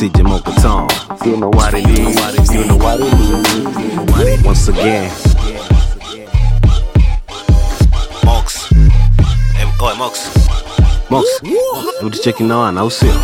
CJ Mokaton. You know what it is. You know what it is. Once again. Mox. Em, oe, Mox. Mox, hebu tucheki na wana au sio?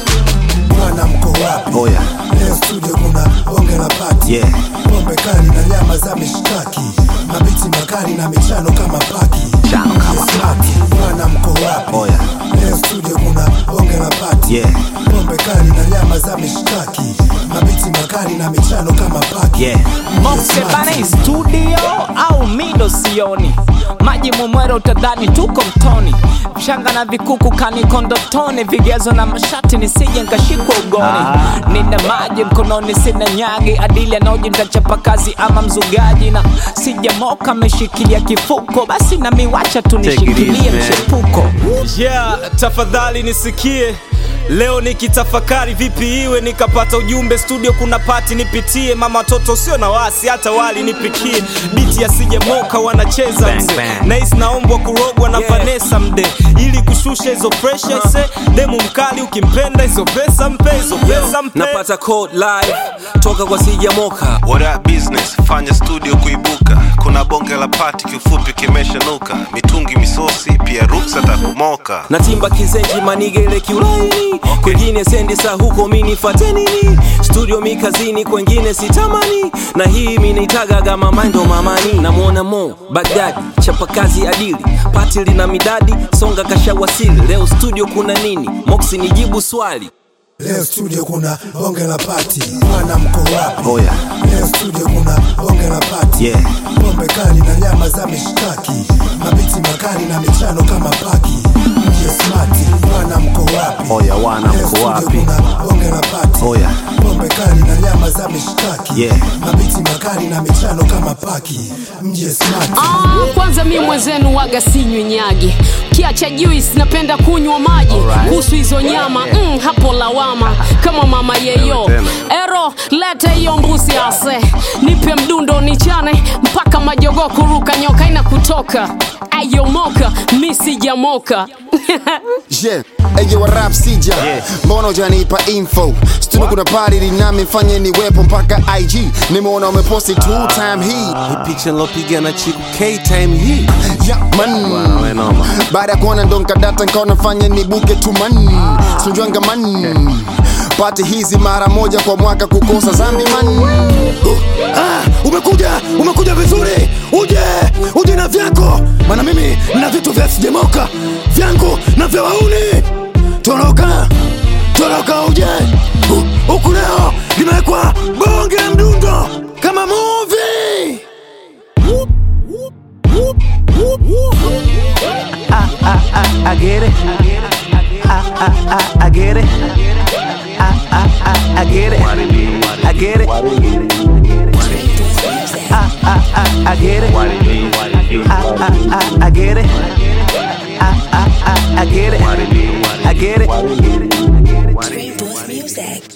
Bwana mko wapi? Oya, Leo studio kuna bonge la pati Yeah. pombe kali na nyama za mishkaki, mabiti makali na michano kama paki. Chano kama Smart. Bwana mko wapi? Oya. Leo studio kuna bonge la pati Yeah. pombe kali na nyama za mishkaki, mabiti makali na michano kama paki. Yeah. Moxe bana studio au mido sioni maji mumwere utadhani tuko mtoni mshanga na vikuku kanikondotoni vigezo na mashati nisije nkashikwa ugoni nina maji mkononi sina nyagi adili anaoji mtachapa kazi ama mzugaji na sijamoka ameshikilia kifuko basi namiwacha tu Take it easy, nishikilie man. mchepuko yeah tafadhali nisikie leo nikitafakari vipi iwe nikapata ujumbe studio kuna pati nipitie mama watoto sio na wasi hata wali nipikie biti asije moka wanacheza Bang, mze bang. nais naombwa kurogwa na vanessa mde ili kushusha hizo presha ise demu mkali ukimpenda hizo pesa mpe hizo pesa mpe napata code live toka kwa sijamoka What up business? Fanya studio kuibuka. Kuna bonge la pati kiufupi kimeshanuka. Mitungi misosi pia ruksa takumoka. natimba kizenji manigele kiulaini kwengine sendi sa huko minifatenini studio mikazini kwengine sitamani na hii minaitagaga mamando mamani namwona mo bagdadi chapakazi adili pati lina midadi songa kashawasili leo studio kuna nini moksi nijibu swali Leo studio kuna bonge la pati. Bwana mko wapi? Oya. Leo studio kuna bonge la pati Yeah. pombe kali na nyama za mishkaki, mabiti makali na michano kama paki. Mje smart. Bwana mko wapi? Oya, wana Leo mko studio wapi? kuna bonge la pati Oya. pombe kali na nyama za mishkaki, Yeah. mabiti makali na michano kama paki. Mje smart. Ah, kwanza mi mwenzenu waga sinywi nyagi kiacha juice napenda kunywa maji kuhusu hizo nyama mm, hapo lawama kama mama yeyo Tena. ero lete hiyo mbuzi ase nipe mdundo nichane mpaka majogoo kuruka nyoka ina kutoka ayomoka mi sijamoka Yeah, eje wa rap sija mbona ujanipa info studio kuna pari linami mfanye niwepo mpaka ig nimeona umeposti two time hii Hii picha nilopiga na chiku K-time hii. yeah, man Bwana we noma. baada ya kuona ndo nkadata nkaona fanye nibuke tu man sinjwanga man pati hizi mara moja kwa mwaka kukosa zambi man uh, ah, umekuja umekuja vizuri uje uje na vyako maana mimi na vitu vya sijemoka vyangu na vya wauni toroka toroka uje Uh, huku leo limewekwa bonge la mdundo kama movie I get it. I, I, I, I get it. I, I, I, I get it. I get it. I, I, I, I get it. I, I, I, I get it. I, I, I, I get it. I get it. Dream Booth Music.